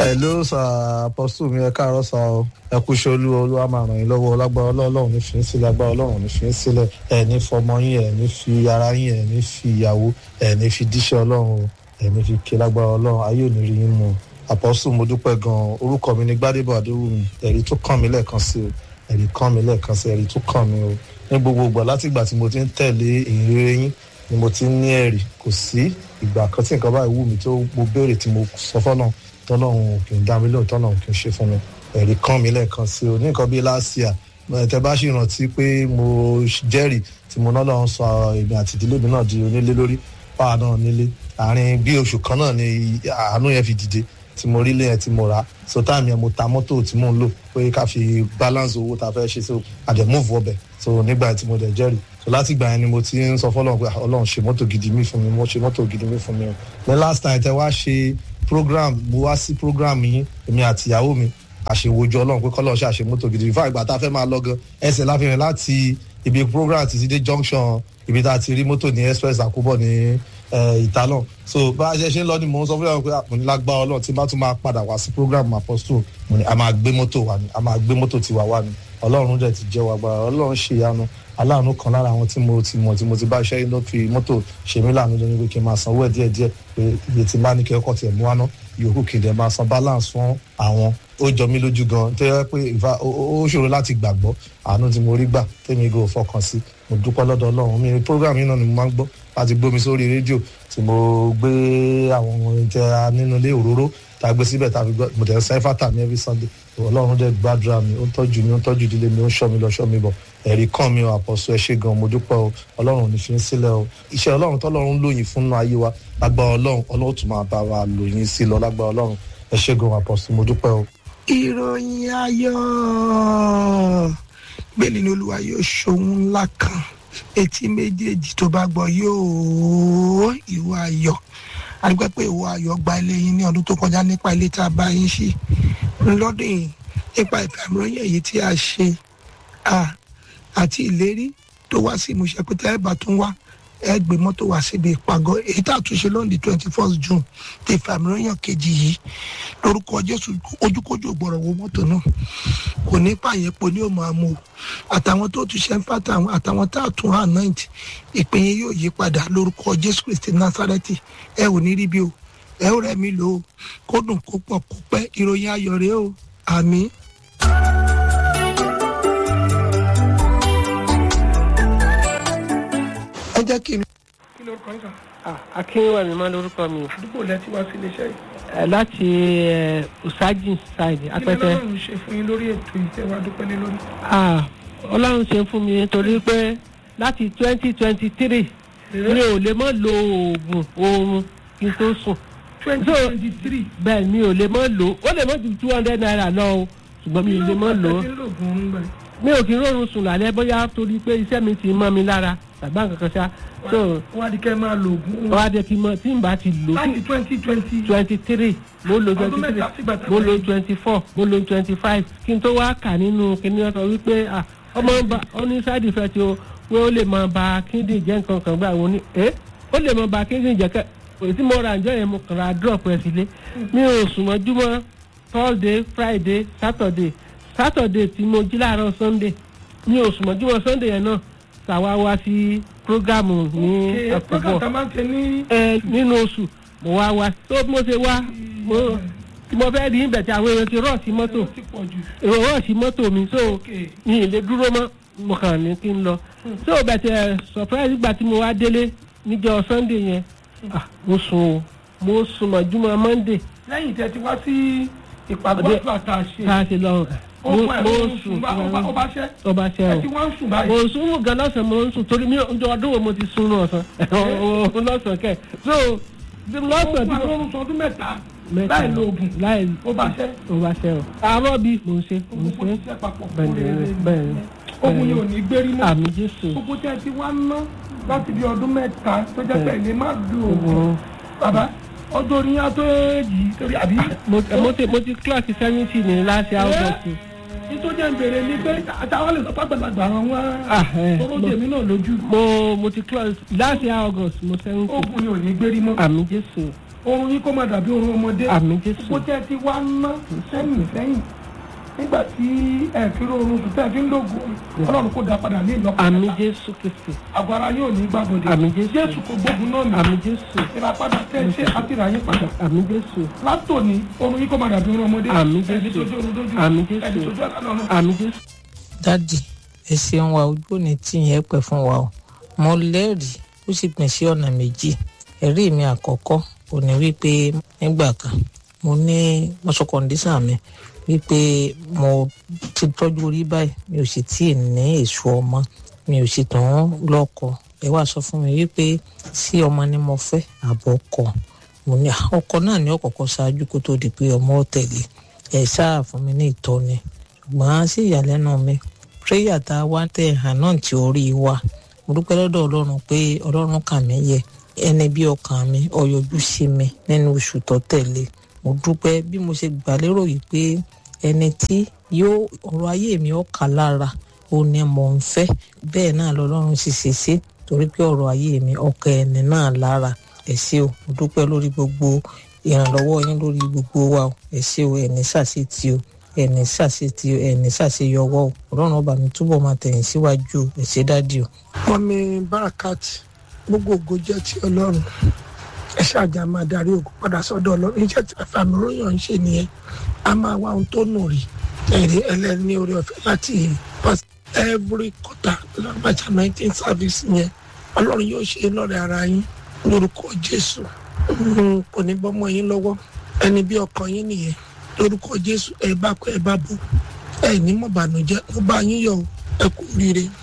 hello sir apostle mi ẹ káàárọ̀ sá o ẹ kú iṣẹ́ olúwa olúwa máa ràn yín lọ́wọ́ lágbára ọlọ́run ní fi ń sílẹ̀ lágbára ọlọ́run ní fi ń sílẹ̀ ẹ ní fọmọ yín ẹ ní fi ara yín ẹ ní fi ìyàwó ẹ ní fi díṣẹ́ ọlọ́run o ẹ ní fi ké lágbára ọlọ́run ayé ò ní rí yín mu apostle mo dúpẹ́ gan-an orúkọ mi ní gbádébọ̀ adéwùmí ẹ̀rí tó kàn mí lẹ́ẹ̀kan sí o ẹ̀rí kàn mí lẹ́ẹ̀kan sí ẹ̀rí tó kàn mí o ní gbogbo ìgbà láti ìgbà tí mo ti ń tẹ̀lé ìrere yín ni mo ti ń ní ẹ̀rí kò sí ìgbà kan tí nǹkan báyìí wù mí tó mo béèrè tí mo sọ fọ́nà tọ́lọ́run kì í dá mi lóhùn tọ́lọ́run kì í ṣe fún mi ẹ̀rí kàn mí lẹ́ẹ̀kan sí o ní nǹkan bíi last year tẹ bá ṣì rántí pé mo jẹ́rìí tí mo náà lọ́n sọ èmi àti ìdílé mi náà di onílé lórí pàà náà nílé àárín bí oṣù kan náà ni àánú yẹn fi dìde tí mo rí lẹ́yìn tí mo rà so táàmì yẹn mo ta mọ́tò tí mò ń lò pé ká fi balance owó tá a fẹ́ ṣe so àdè move ọbẹ̀ so nígbà tí mo dẹ̀ jẹ́rìí so láti ìgbà yẹn ni mo ti ń sọ fọlọ́run pé ọlọ́run ṣe mọ́tò gidi mi fún mi mo ṣe mọ́tò gidi mi fún mi o ní last time tẹ wá ṣe program mo wá sí program yín èmi àti ìyàwó mi àṣewòjọ ọlọ́run pé kọ́lọ́run ṣe àṣe mọ́tò gidi fún àgbà tá a fẹ́ máa lọ gan ẹsẹ̀ láfihàn láti ibi program ti ti dé junction ibi tá a ti rí mọ́tò ní express àkúbọ̀ ní ìtàlọ́n so bá a ṣe ṣe ń lọ ni mò ń sọ fún yàrá pé mo ní lágbára ọlọ́run tí bá tún máa padà wá sí program apostle mo ní a máa gbé mọ́tò wa ni a máa gbé mọ́tò tiwa wa ni ọlọ́run dẹ̀ ti jẹ́ wa gbára ọlọ́run ṣe ìyanu aláàánú kan lára àwọn tí mo ti mọ̀ tí mo ti bá iṣẹ́ ló fi mọ́tò ṣe mí láàánú lórí pé kí n máa sanwó ẹ̀ díẹ̀ díẹ̀ pé iye tí n bá ní kí ẹ̀kọ́ tiẹ̀ mú wá ná yòókù kì í dẹ̀ máa san balance fún àwọn ó jọ mí lójú gan tó yẹ pé ìfà ó ṣòro láti gbàgbọ́ àánú tí mo rí gbà tèmi gò fọkàn sí mo dúpẹ́ lọ́dọ̀ ọlọ́run mi program yìí náà ni mo máa ń gbọ́ láti gbómi sórí rédíò tí mo gbé àwọn oúnjẹ nínú ilé òróró tá a gbé síbẹ̀ tá a fi gbọ́ mo tẹ̀ ń sẹ́ fàtà mi every sunday ọlọ́run dẹ̀ gbàdúrà mi ó ń tọ́jú mi ó ń tọ́jú ìdílé mi ó ń ṣọ́ mi lọ ṣọ́ mi bọ̀ ẹ̀rí kàn mí o àpọ̀sọ ẹ ṣé gan mo dúpẹ́ o ọlọ́run ò ní fi ń sílẹ̀ o iṣẹ́ ọlọ́run tọ́lọ́run lóyìn fún ayé wa lágbára ọlọ́run ọlọ́run tún máa bá wa lóyìn sí lọ lágbára ọlọ́run ẹ ṣé gan àpọ̀sọ mo dúpẹ́ o. ìròyìn ayọ̀ bẹ́ẹ̀ ni olúwa yóò ṣohun ńlá kan etí méjèèjì tó bá gbọ́ yóò ìwọ ayọ̀ àdúgbò pé ìwọ ayọ̀ gba ilé yín ní ọdún tó kọjá nípa ilé tá a bá yín ṣí lọ́dún yìí nípa ìfàmìlóyìn èyí tí a ṣe àti ìlérí tó wá sí ìmúṣẹ pé tẹ́ ẹ bá tún wá ẹ gbé mọ́tò wá síbi ìpàgọ́ èyí tá a tún ṣe lónìí twenty first june ti ìfàmìlóyìn kejì yìí lórúkọ jésù ojúkójú ògbọ̀rọ̀ wo mọ́tò náà kò ní pààyẹ́pọ̀ ní òmò àmọ́ àtàwọn tó tún ṣe ń fàtà àtàwọn tá a tún anoint ìpín yín yóò yí padà lórúkọ jésù kristi násárẹ́tì ẹ ò ní rí bí o ẹ ò rẹ̀ mí lò ó kó dùn kó pọ̀ kó pẹ́ ìròyìn ayọ̀ rèé o àmín. ẹ jẹ́ kí n. kí lórúkọ yín kan akínwá mi máa lórúkọ mi àdúgbò lẹ ti wá sí iléeṣẹ́ yìí. Eh, láti eh, usajin side kí apẹtẹ lọ́lọ́run ṣe fún yín lórí ètò ìtẹ́wá dúpẹ́ lé lórí. Ah, ọlọ́run ṣe fún mi nítorí pé láti twenty twenty three mi ò lè mọ́ lo oògùn oorun kí n tó sùn twenty twenty three bẹ́ẹ̀ mi ò lè mọ́ lò ó ó lè mọ́ ju two hundred naira lọ o ṣùgbọ́n mi ò lè mọ́ lò ó mi ò kí ń rọrùn sùn lálẹ́ bóyá torí pé iṣẹ́ mi ti mọ́ mi lára tàbí àwọn kankan ṣá so wọ́n á di kẹ́ máa lo oògùn wọ́n á jẹ́ kí n mọ tí n bá ti lò ó láti twenty twenty twenty three mo lo Ọdún twenty three mẹ́ta sígbà tá a mo lo bẹ̀rẹ̀. twenty four mo lo twenty five kí n tó wá kà nínú kíní ọ̀sán wípé ah, ọmọ ń ba ó ní side effect o pé ó lè máa ba kíndìn jẹ́ nǹkan kan gbà wọ́n ní ẹ́ ó lè máa ba kíndìn jẹ́ kẹ́ èyí tí mo ra ǹjọ́ yẹn mo kàn ra drop ẹ̀ sílé mi ò sùn mọ́júmọ́ thursday friday saturday saturday tí mo jí láàárọ̀ sunday mi ò sùn mọ́júmọ́ sunday yẹn náà ṣàwa wá sí programu ní program àkókò tá a máa ń tẹ ní ẹ nínú oṣù mo wá wá tó bí mo ṣe wá mo tí mo fẹ́ rí ibẹ̀ tí àwọn èèyàn ti rọ̀ sí mọ́tò ti pọ̀ jù. èrò rọ̀ sí mọ́tò mi so Okay. mi ì lè dúró mọ́ mo kàn ní kí n lọ so bẹ̀tẹ̀ surprise gbà tí mo wá délé níjọ́ sunday yẹn ah, mo sùn o mo sùn mọ́júmọ́ monday lẹ́yìn tẹ́ ti wá sí ìpàgọ́ Ọdẹ- àgbà tá a ṣe tá a ṣe lọ ó mo fún ẹ̀ mo ó ń sùn sùn bá ó bá ṣẹ́ ọba ṣe ẹ o ti wá ń sùn mo báyìí. sùn gan lọ́sàn mo ń sùn torí mi ò ọdún wo mo ti sùn lọ́sàn lọ́sàn kẹ́ so ó lọ́sàn fún tí mo àwọn oorun ọdún mẹ́ta mẹ́ta láì lo oògùn láì ó bá ṣẹ́ ó bá ṣe o àárọ̀ bí mò ń ṣe mò ń gbogbo ṣe iṣẹ́ papọ̀ bẹ́ẹ̀ ni bẹ́ẹ̀ ni ogun yìí ò ní gbérí mọ́ àmì jésù gbogbo tẹ́ ẹ ti wá ná láti bí ọdún mẹ́ta tó jẹ́ pé ẹ̀lẹ́ má lo oògùn Oògùn. bàbá ọjọ́ orí yẹn á tó èjì torí àbí. mo mo ti mo ti clock seventy ní láti august nítorí jẹ́ ń bèrè ni pé àtàwọn lè sọ pé àgbàlagbà àwọn wá Ah, eh, oró mo- tèmi náà lójú mo mo ti clock láti august mo seventy ogun yìí ò ní gbérí mọ́. àmì jésù oorun yín kó má dàbí oorun ọmọdé àmì jésù gbogbo tẹ́ ẹ ti wá ná sẹ́yìn sẹ́yìn nígbà tí ẹ fi rí oorun sùn tẹ́ ẹ fi ń lògùn ọlọ́run kó dá padà ní ìlọ́pọ̀ àmì mẹ́ta. jésù kristi àgọ́ ara yóò ní gbàgbọ́dé Àmì Jésù. jésù kò gbógun náà nì àmì jésù ìràpadà tẹ́ ẹ ṣe àtìrà yín padà àmì jésù látòní oorun yín kó má dàbí oorun ọmọdé Àmì Jésù. ẹni tójú oorun dójú Àmì Jésù. ẹni tójú àlá lọ́run àmì jésù. dádì ẹ ṣeun wa ojú òní tí yẹn pẹ fún wa o mo lẹ́rìí ó sì pín sí ọ̀nà méjì ẹ̀rí mi àkọ́kọ́ ò ní wípé nígbà kan mo ní mọ́sọ̀ kọ́ndíṣàn mi wípé mo ti tọ́jú orí báyìí mi ò sì tíì ní èso ọmọ mi ò sì tàn lọ́kọ ẹ wá sọ fún mi wípé sí ọmọ ni mo fẹ́ àbọ̀ ọkọ mo ní "Ah, ọkọ náà ní ọ̀kọ̀ọ̀kan ṣáájú kó tó di pé ọmọ ó tẹ̀lé ẹ ṣáà fún mi ní ìtọ́ni ṣùgbọ́n sí ìyàlẹ́nu mi prayer tá a wá tẹ̀ hàn náà tí orí wa mo dúpẹ́ lọ́dọ̀ ọlọ́run pé ọlọ́run kà mí yẹ ẹni bí ọkàn mi ọyọjú sí mi nínú oṣù tó tẹ̀lé mo dúpẹ́ bí mo ṣe gbà lérò yìí pé ẹni tí yóò ọ̀rọ̀ ayé mi ó kà lára ó ní mò ń fẹ́ bẹ́ẹ̀ náà lọ́lọ́run sì ṣe ṣe torí pé ọ̀rọ̀ ayé mi ọkàn ẹni náà lára ẹ ṣé o mo dúpẹ́ lórí gbogbo ìrànlọ́wọ́ yín lórí gbogbo wa o ẹ ṣé o ẹni ṣàṣetì o ẹni ṣàṣetì o ẹni ṣàṣeyọwọ́ o ọlọ́run ọba mi túbọ̀ máa tẹ̀yìn síwájú o ẹ ṣé dádì o. mọ́mí barakat gbogbo ògo jẹ́ ti ọlọ́run ẹ ṣáàjà máa darí ògo padà sọ́dọ̀ ọlọ́run iṣẹ́ tí àfàmì ròyìn ń ṣe nìyẹn a máa wá ohun tó nù rí ẹ̀rí ẹlẹ́ni orí ọ̀fẹ́ láti pass every quarter lọ́gbàjà nineteen service yẹn ọlọ́run yóò ṣe lọ́rẹ̀ ara yín lórúkọ jésù Mm, kò ní bọ́mọ yín lọ́wọ́ ẹni bí ọkàn yín nìyẹn lórúkọ jésù ẹ bá kọ ẹ bá bọ̀ ẹ ní mọ̀bànújẹ́ ó bá yín yọ̀ o, ẹ kú oríire.